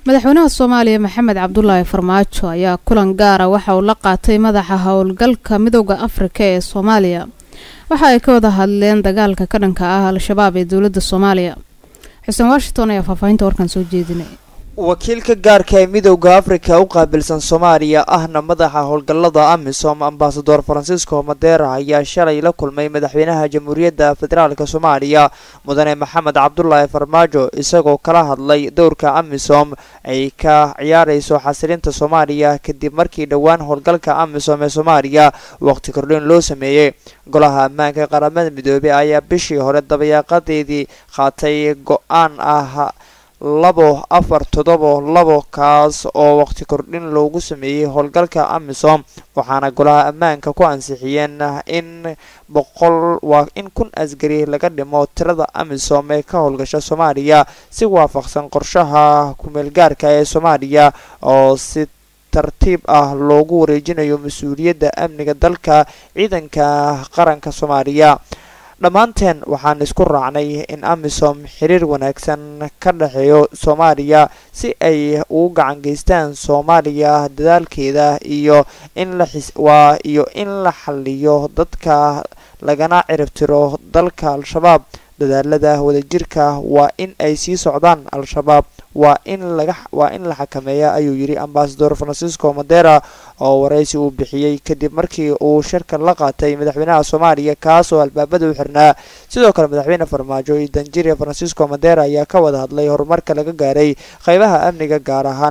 madaxweynaha soomaaliya maxamed cabdulaahi farmaajo ayaa kulan gaara waxa uu la qaatay madaxa howlgalka midooda afrika ee soomaaliya waxa ay ka wada hadleen dagaalka ka dhanka ah al-shabaab ee dowladda soomaaliya xuseen washington ayaa faahfaahinta warkan soo jeedinay wakiilka gaarka ee midowda afrika u qaabilsan soomaaliya ahna madaxa howlgallada amisom ambasador francisco madera ayaa shalay la kulmay madaxweynaha jamhuuriyadda federaalk soomaaliya mudane maxamed cabdulaahi farmaajo isagoo kala hadlay dowrka amisom ay ka ciyaarayso xasilinta soomaaliya kadib markii dhowaan howlgalka amisom ee soomaaliya waqti kordhin loo sameeyey golaha ammaanka qaramada midoobey ayaa bishii hore dabayaaqadeedii qaatay go-aan ah labo afar todobo labo kaas oo waqti kordhin loogu sameeyey howlgalka amisom waxaana golaha ammaanka ku ansixiyeen in boqol waa in kun asgari laga dhimo tirada amisom ee ka howlgasha soomaaliya si waafaqsan qorshaha kumeelgaarka ee soomaaliya oo si tartiib ah loogu wareejinayo mas-uuliyadda amniga dalka ciidanka qaranka soomaaliya dhammaanteen waxaan isku raacnay in amisom xiriir wanaagsan ka dhexeeyo soomaaliya si ay ugu gacan geystaan soomaaliya dadaalkeeda iyo in lawaa iyo in la xaliyo dadka lagana ciribtiro dalka al-shabaab dadaalada wadajirka waa in ay sii socdaan al-shabaab waa in laga waa in la xakameeya ayuu yidhi ambasador francisco madera oo waraysi uu bixiyey kadib markii uu shirka la qaatay madaxweynaha soomaaliya kaas oo albaabada u xirnaa sidoo kale madaxweyne farmaajo iyo danjiriya francisco madera ayaa ka wada hadlay horumarka laga gaaray qeybaha amniga gaar ahaan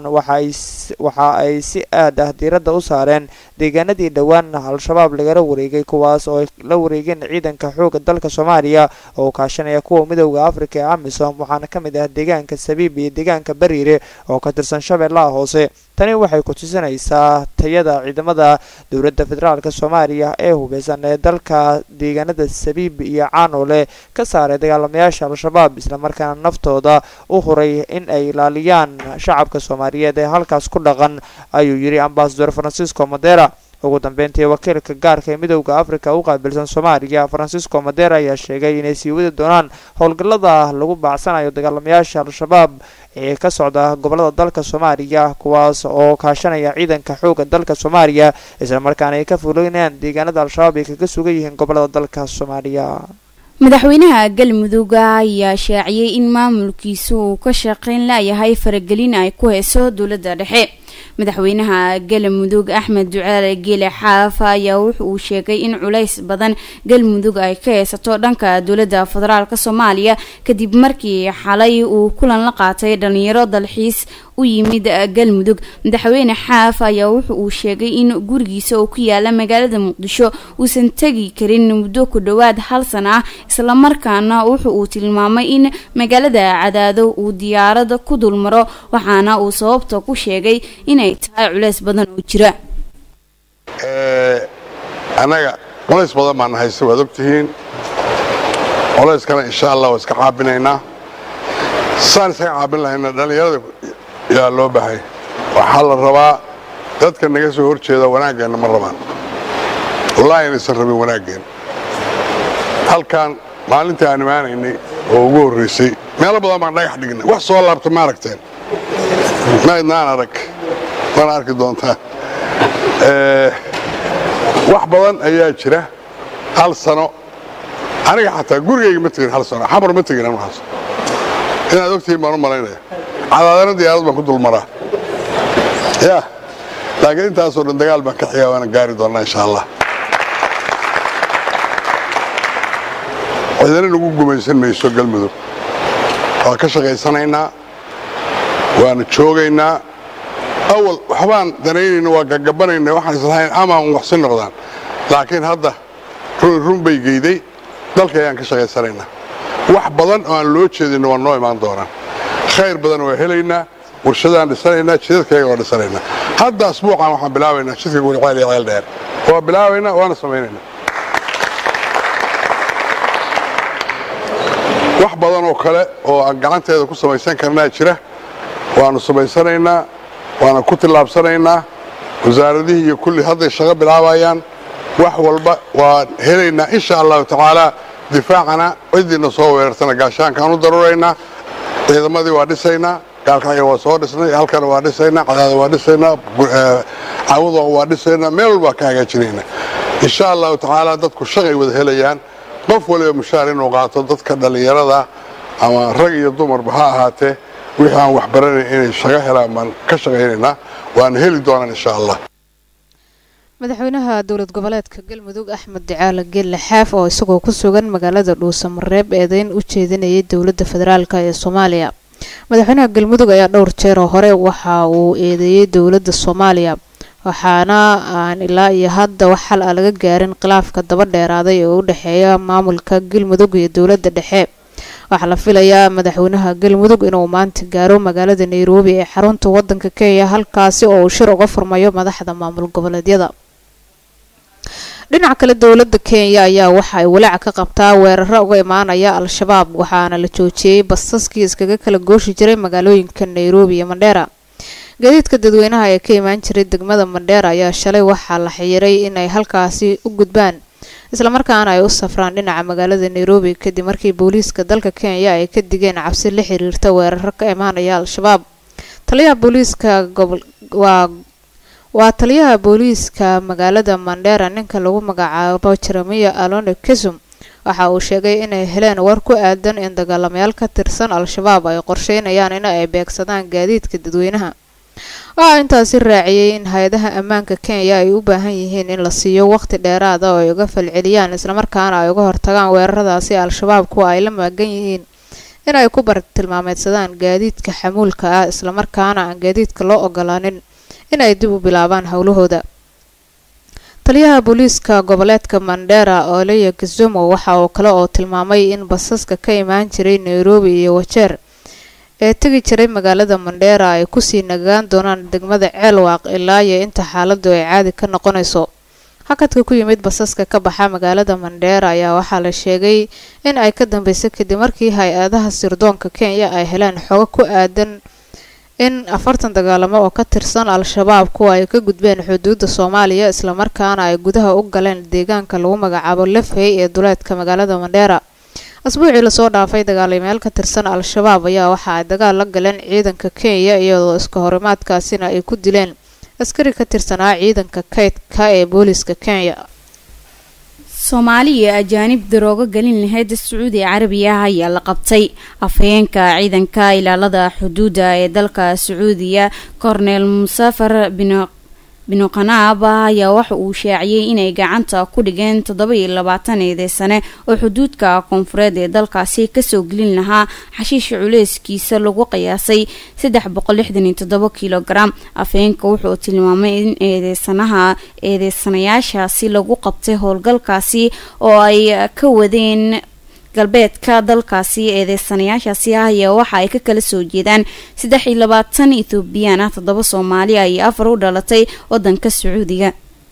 waxa ay si aad ah diiradda u saareen deegaanadii dhowaan al-shabaab lagala wareegay kuwaas oo ay la wareegeen ciidanka xooga dalka soomaaliya oo kaashanaya kuwa midowda afrika ee amisom waxaana ka mid ah deegaanka sabiib iyo deegaanka bariire oo ka tirsan shabeellaha hoose tani waxay ku tusinaysaa tayada ciidamada dowladda federaalk soomaaliya ee hubeysan ee dalka deegaanada sabiib iyo caanole ka saaray dagaalamayaasha al-shabaab islamarkaana naftooda u huray in ay ilaaliyaan shacabka soomaaliyeed ee halkaas ku dhaqan ayuu yidhi ambasador francisco madera ugu dambeyntii wakiilka gaarka ee midowda afrika u qaabilsan soomaaliya francisco madera ayaa sheegay inay sii wadi doonaan howlgallada lagu baacsanayo dagaalamayaasha al-shabaab ee ka socda gobolada dalka soomaaliya kuwaas oo kaashanaya ciidanka xooga dalka soomaaliya islamarkaana ay ka fulinayaan deegaanada al-shabaab ay kaga sugan yihiin gobolada dalka soomaaliya madaxweynaha galmudugga ayaa shaaciyey in maamulkiisu uu ka shaqeyn layahay faragelin ay ku heyso dowladda dhexe madaxweynaha galmudug axmed ducaale geele xaaf ayaa wuxa uu sheegay in culays badan galmudug ay ka heysato dhanka dowladda federaalk soomaaliya kadib markii xalay uu kulan la qaatay dhalinyaro dalxiis u yimid galmudug madaxweyne xaaf ayaa wuxa uu sheegay in gurigiisa oo ku yaala magaalada muqdisho uusan tegi karin muddo ku dhowaad hal sana ah islamarkaana wuxa uu tilmaamay in magaalada cadaado uu diyaarada ku dulmaro waxaana uu sababta ku sheegay inay tahay culays badan oo jira annaga culays badan baan haysta waad ogtihiin culayskana insha allah waa iska caabinaynaa saan isaga caabin lahayna dhallinyarada yaa loo bahay waxaa la rabaa dadka naga soo hor jeeda wanaaggeenna ma rabaan wallaahi inaysan rabin wanaaggeen halkan maalintii aan imaanaynay oo ugu horraysay meelo badan baan dhagax dhignay wax soo laabta ma aragteen ma idnaan arag mana arki doontaan wax badan ayaa jira hal sano aniga xataa gurigayga ma tegin hal sano xamar ma tegin anwaxaas inaad ogtihiin baan u malaynaya cadaadana diyaarad baan ku dulmaraa ya laakiin intaasoo dhan dagaal baan ka xigaa waana gaari doonnaa insha allah cidana nagu gumaysan mayso galmudug waa ka shaqaysanaynaa waana joogaynaa awal waxbaan danaynayna waa gagabanayna waxaan islahayn amaan waxsi noqdaan laakiin hadda run run bay geyday dalka ayaan ka shaqaysanaynaa wax badan oo aan loo jeedinna waa noo imaan doonaan khayr badan waa helaynaa warshadaan dhisanaynaa jidadkayaga waa dhisanaynaa hadda asbuucan waxaan bilaabaynaa jidka guriceel iyo ceel dheer waa bilaabaynaa waana samaynaynaa wax badan oo kale oo aan gacanteeda ku samaysan karnaa jira waanu samaysanaynaa waana ku tillaabsanaynaa wasaaradihii iyo kulli hadday shaqo bilaabayaan wax walba waan helaynaa insha allahu tacaalaa difaacana cidiina soo weerartana gaashaankaan u daruraynaa ciidamadii waa dhisaynaa gaalkacyo waa soo dhisnay halkana waa dhisaynaa cadaada waa dhisaynaa caawada waa dhisaynaa meel walbaa ka hagaajinayna insha allahu tacaala dadku shaqay wada helayaan qof waliba mushaar inuu qaato dadka dhallinyarada ama rag iyo dumarba ha ahaatee wixii aan waxbaranayn inay shaqo helaan baan ka shaqaynaynaa waana heli doonaan insha allah madaxweynaha dowlad goboleedka galmudug axmed ducaale geelle xaaf oo isagoo ku sugan magaalada dhuusamareeb eedeyn u jeedinayay dowladda federaalk ee soomaaliya madaxweynaha galmudug ayaa dhowr jeer oo hore waxa uu eedeeyey dowladda soomaaliya waxaana aan ilaa iyo hadda wax xal a laga gaarin khilaafka daba dheeraaday ee u dhexeeya maamulka galmudug iyo dowladda dhexe waxaa la filayaa madaxweynaha galmudug inuu maanta gaaro magaalada nairobi ee xarunta wadanka kenya halkaasi oo uu shir uga furmayo madaxda maamul goboleedyada dhinaca kale dowladda kenya ayaa waxa ay walaac ka qabtaa weeraro uga imaanaya al-shabaab waxaana la joojiyey basaskii iskaga kala gooshi jiray magaalooyinka nairobi iyo mandheera gaadiidka dadweynaha ee ka imaan jiray degmada mandheera ayaa shalay waxaa la xiyiray inay halkaasi u gudbaan islamarkaana ay u safraan dhinaca magaalada nairobi kadib markii booliiska dalka kenya ay ka digeen cabsi la xiriirta weeraro ka imaanaya al-shabaab taliyaha booliiska gobol waa waa taliyaha booliiska magaalada mandheera ninka lagu magacaabo jeremiya alone kesum waxa uu sheegay inay heleen war ku aadan in dagaalamayaal ka tirsan al-shabaab ay qorsheynayaan in ay beegsadaan gaadiidka dadweynaha waxaa intaasi raaciyey in hay-adaha ammaanka kenya ay u baahan yihiin in la siiyo waqti dheeraada oo ay uga falceliyaan islamarkaana ay uga hortagaan weeraradaasi al-shabaab kuwa ay la maagan yihiin in ay ku bartilmaameedsadaan gaadiidka xamuulka ah islamarkaana aan gaadiidka loo ogolaanin in ay dib u bilaabaan howlahooda taliyaha booliiska goboleedka mandheera oleya kizumo waxa uu kale oo tilmaamay in basaska ka imaan jiray nairobi iyo wajeer ee tegi jiray magaalada mandheera ay kusii nagaan doonaan degmada ceelwaaq ilaa iyo inta xaaladu ay caadi ka noqonayso hakadka ku yimid basaska ka baxa magaalada mandheera ayaa waxaa la sheegay in ay ka dambeysay kadib markii hay-adaha sirdoonka kenya ay heleen xogo ku aadan in afartan dagaalamo oo ka tirsan al-shabaab kuwa ay ka gudbeen xuduudda soomaaliya islamarkaana ay gudaha u galeen deegaanka lagu magacaabo lafhey ee duleedka magaalada mandheera asbuucii lasoo dhaafay dagaalamayaal ka tirsan al-shabaab ayaa waxa ay dagaal la galeen ciidanka kenya iyadoo iska horimaadkaasina ay ku dileen askari ka tirsanaa ciidanka kaydka ee booliiska kenya soomaali iyo ajaanib daroogo gelin lahayd sacuudi carabiya ayaa la qabtay afhayeenka ciidanka ilaalada xuduudda ee dalka sacuudiya cornel musafar bin binuqanaaba ayaa waxa uu shaaciyey inay gacanta ku dhigeen toddoba iyo labaatan eedeysane oo xuduudka koonfureed ee dalkaasi kasoo gelin lahaa xashiisha culeyskiisa lagu qiyaasay saddex boqol lixdan iyo toddoba kilogaram afhayeenka wuxuu tilmaamay in eedeysanaha eedeysanayaashaasi lagu qabtay howlgalkaasi oo ay ka wadeen galbeedka dalkaasi eedeysanayaashaasi ah ayaa waxa ay ka kala soo jeedaan saddex iyo labaatan ethoobiyan ah toddoba soomaaliya iyo afar u dhalatay wadanka sacuudiga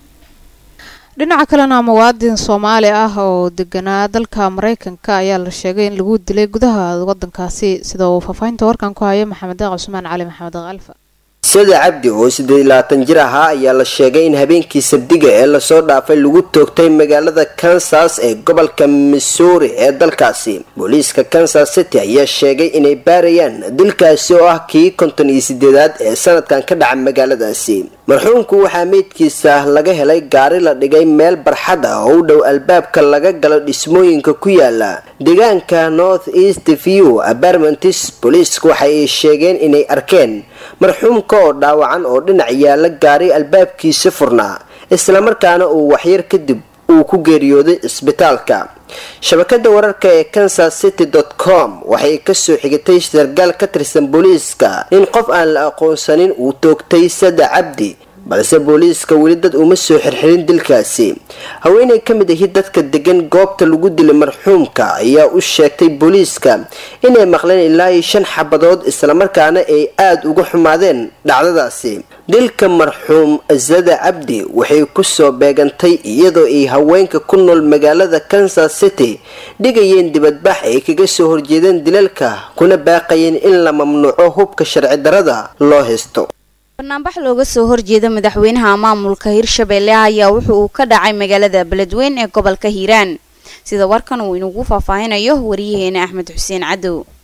dhinaca kalena muwaadin soomaali ah oo deganaa dalka mareykanka ayaa la sheegay in lagu dilay gudaha wadankaasi sida uu faahfaahinta warkan ku hayo maxamed deeq cusmaan cali maxamed alfa sada cabdi oo siddeed iyo labaatan jir ahaa ayaa la sheegay in habeenkii sabdiga ee lasoo dhaafay lagu toogtay magaalada kansas ee gobolka missouri ee dalkaasi booliiska kansas city ayaa sheegay inay baarayaan dilkaasi oo ah kii konton iyo sideedaad ee sanadkan ka dhaca magaaladaasi marxuumku waxaa meydkiisa laga helay gaari la dhigay meel barxad ah oo u dhow albaabka laga galo dhismooyinka ku yaala deegaanka north east view apartments booliisku waxa ay sheegeen inay arkeen marxuumka oo dhaawacan oo dhinac yaala gaari albaabkiisa furnaa islamarkaana uu waxyar kadib uu ku geeriyooday isbitaalka shabakada wararka ee kansas city com waxay kasoo xigatay sargaal ka tirsan booliiska in qof aan la aqoonsanin uu toogtay sada cabdi balse booliiska weli dad uma soo xirxirin dilkaasi haweeney ka mid ahi dadka degan goobta lagu dilay marxuumka ayaa u sheegtay booliiska inay maqleen ilaa iyo shan xabadood islamarkaana ay aada uga xumaadeen dhacdadaasi dilka marxuum zada cabdi waxay kusoo beegantay iyadoo ay haweenka ku nool magaalada kansas city dhigayeen dibadbax ay kaga soo horjeedeen dilalka kuna baaqayeen in la mamnuuco hubka sharci darada loo haysto banaanbax looga soo horjeeda madaxweynaha maamulka hirshabelle ayaa wuxu uu ka dhacay magaalada beledweyn ee gobolka hiiraan sida warkan uu inugu faahfaahinayo wariyaheena axmed xuseen cadow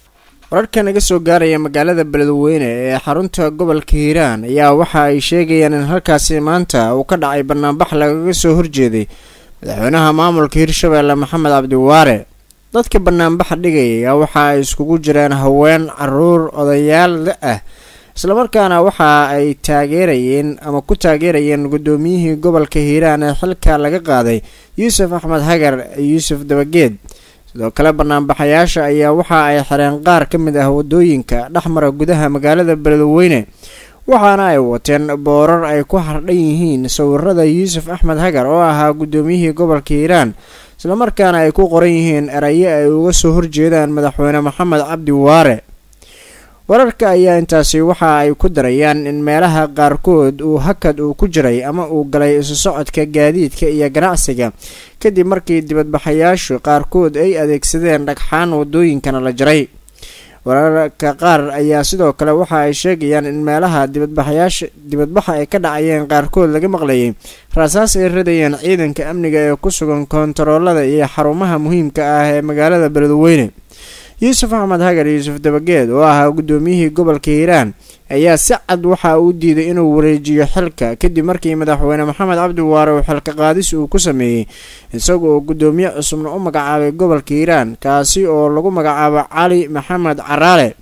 wararka naga soo gaaraya magaalada beledweyne ee xarunta gobolka hiiraan ayaa waxa ay sheegayaan in halkaasi maanta uu ka dhacay banaanbax lagaga soo horjeeday madaxweynaha maamulka hirshabeelle maxamed cabdiwaare dadka banaanbaxa dhigaya waxa ay iskugu jireen haween caruur odayaal da ah islamarkaana waxa ay taageerayeen ama ku taageerayeen guddoomiyihii gobolka hiiraan ee xilka laga qaaday yuusuf axmed hagar yuusuf dabageed sidoo kale banaanbaxayaasha ayaa waxa ay xireen qaar ka mid ah wadooyinka dhexmara gudaha magaalada beledweyne waxaana ay wateen boorar ay ku hardhan yihiin sawirada yuusuf axmed hagar oo ahaa guddoomiyihii gobolka hiiraan islamarkaana ay ku qoran yihiin erayo ay uga soo horjeedaan madaxweyne maxamed cabdi waare wararka ayaa intaasi waxa ay ku darayaan in meelaha qaarkood uu hakad uu ku jiray ama uu galay isu socodka gaadiidka iyo ganacsiga kadib markii dibadbaxayaashu qaarkood ay adeegsadeen dhagxaan wadooyinkana la jaray wararka qaar ayaa sidoo kale waxa ay sheegayaan in meelaha dibadbaxayaasha dibadbaxa ay ka dhacayeen qaarkood laga maqlayay raasaas ay radayeen ciidanka amniga ee ku sugan koontaroolada iyo xarumaha muhiimka ah ee magaalada beledweyne yuusuf axmed hagar yuusuf dabageed oo ahaa guddoomiyihii gobolka hiiraan ayaa si cad waxa uu diiday inuu wareejiyo xilka kadib markii madaxweyne maxamed cabdi waare uu xilka qaadis uu ku sameeyey isaga oo guddoomiye cusubna u magacaabay gobolka hiiraan kaasi oo lagu magacaabo cali maxamed caraale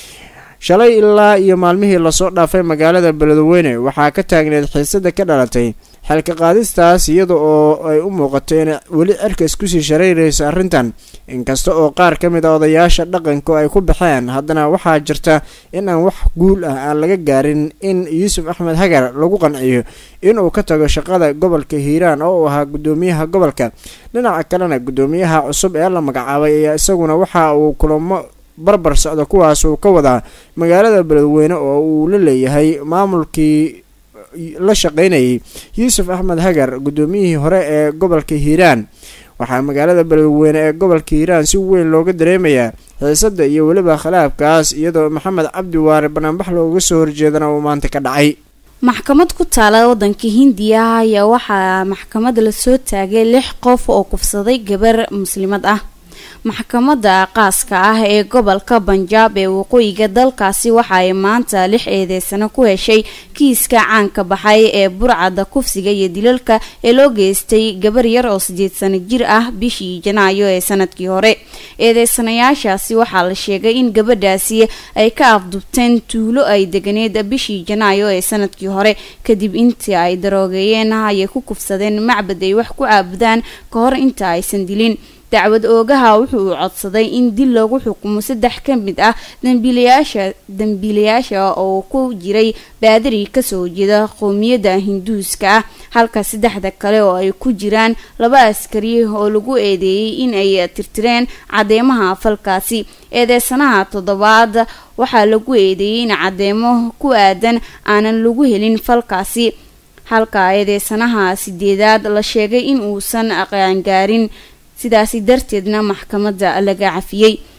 shalay ilaa iyo maalmihii lasoo dhaafay magaalada beledweyne waxaa ka taagneed xiisada ka dhalatay xilka qaadistaas iyada oo ay u muuqato inay weli cirkas kusii shareyrayso arrintan inkasta oo qaar ka mid a odayaasha dhaqanku ay ku baxeen haddana waxaa jirta in aan wax guul ah aan laga gaarin in yuusuf axmed hagar lagu qanciyo inuu ka tago shaqada gobolka hiiraan oo uu ahaa guddoomiyaha gobolka dhinaca kalena guddoomiyaha cusub ee la magacaabay ayaa isaguna waxa uu kulamo barbar socda kuwaas uu ka wadaa magaalada beledweyne oo uu la leeyahay maamulkii la shaqeynayay yuusuf axmed hagar guddoomiyihii hore ee gobolka hiiraan waxaa magaalada beledweyne ee gobolka hiiraan si weyn looga dareemayaa xiisada iyo weliba khilaafkaas iyadoo maxamed cabdi waare banaanbax looga soo horjeedana uu maanta ka dhacay maxkamad ku taala wadanka hindiya ayaa waxaa maxkamada lasoo taagay lix qof oo kufsaday gabar muslimad ah maxkamadda qaaska ah ee gobolka banjaab ee waqooyiga dalkaasi waxa ay maanta lix eedeysano ku heshay kiiska caanka baxay ee burcadda kufsiga iyo dilalka ee loo geystay gabar yar oo sideed sano jir ah bishii janaayo ee sanadkii hore eedeysanayaashaasi waxaa la sheegay in gabadhaasi ay ka afdubteen tuulo ay deganeed bishii janaayo ee sanadkii hore kadib intii ay daroogeeyeen ayay ku kufsadeen macbad ay wax ku caabudaan ka hor inta aysan dilin dacwad oogaha wuxuu uu codsaday in dil lagu xukumo saddex ka mid ah dambiilayaasha dambiilayaasha oo ku jiray baadari kasoo jeeda qowmiyadda hinduuska ah halka saddexda kale oo ay ku jiraan laba askari oo lagu eedeeyey in ay tirtireen cadeymaha falkaasi eedeysanaha toddobaad waxaa lagu eedeeyey in cadeemo ku aadan aanan lagu helin falkaasi halka eedeysanaha sideedaad la sheegay in uusan qaangaarin sidaasi darteedna maxkamadda laga cafiyey